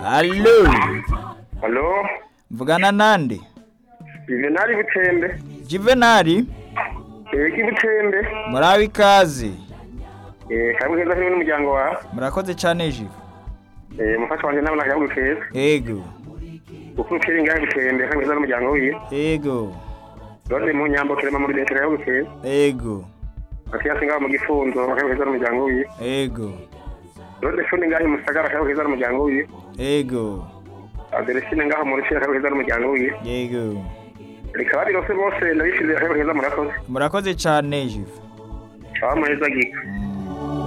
Allo, Halo, mvugana nande? Juvenali Butembe. Juvenali, Eki Butembe. murabe ikaze. Eh, kabwe keza kimwe n'umuryango wawe. Murakoze cane Jive. Eh, mufasha wanje nabona kabwe keza. Ego, Ukuru kiri ngaho Butembe kabwe keza n'umuryango wiwe. ego, Rode mu nyambo kirema muri leta kabwe keza. ego, Akiyasi ngaho mu gifunzo kabwe keza n'umuryango wiwe. ego, Rode fundi ngaho mu sagara kabwe keza n'umuryango wiwe. ego, Aderesine ngaho mu rushira kabwe keza n'umuryango wiwe. ego. Reka bari bose bose ndabishize kabwe keza murakoze. Murakoze cane Jive. Abamuheza gika.